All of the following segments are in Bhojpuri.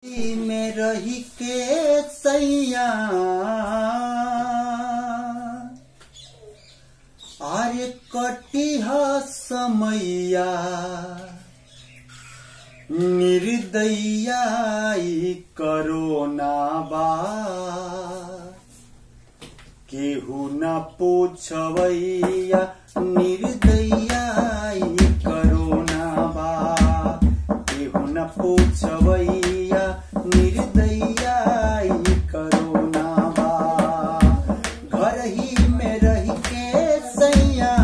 में रही के सैया अरे कटिह समैया निर्दैया ई करोना बा केहू न पूछवैया निर्दैया ई करोना बा केहू न पूछवैया निर्दैया ई करोना बा घर ही में रह के सैया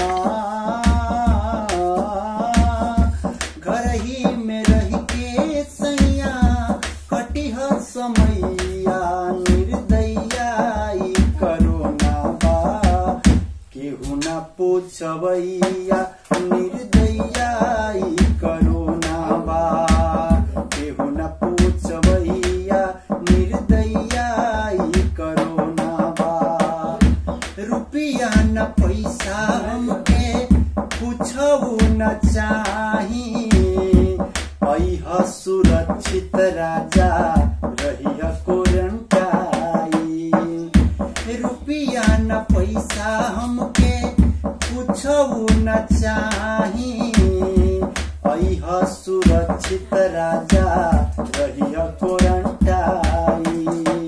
घर ही में रह के सैया कटिह समैया निर्दैया ई करोना बा केहू न पूछवैया निर्दैया ई करोना बा केहू न पूछवैया निर्दैया ई करोना बा रुपया न पैसा हमके कुछऊ न चाही अह सुरक्षित राजा रही कोरंटाई रुपया न पैसा हमके कुछऊ न चाही अह सुरक्षित राजा रही कोरंटाई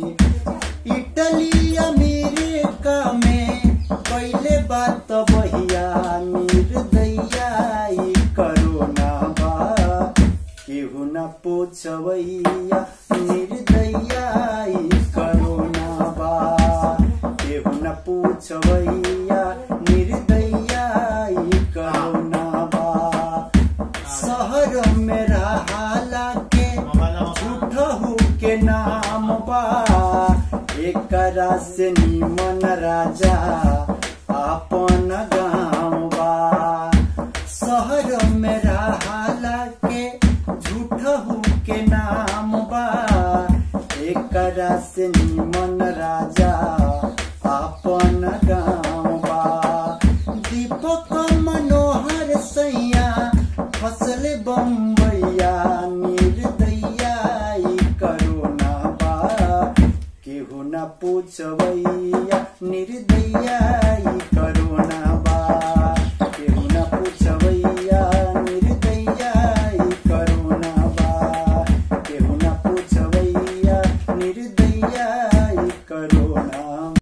इटली अमेरिका में पहले बात बहिया निर्दैया ई करोना बा केहू न पूछवैया निर्दैया ई करोना बा केहू न पूछवैया निर्दैया ई करोना बा शहर में रहाला के झूठहू के नाम बा एकरा से निमन राजा आपन गाँव बा शहर में रहाला के झूठहू के नाम बा एकरा से निमन राजा आपन गाँव बा दीपक मनोहर सैया फसल बम्बैया निर्दैया ई करोना बा केहू न पूछवै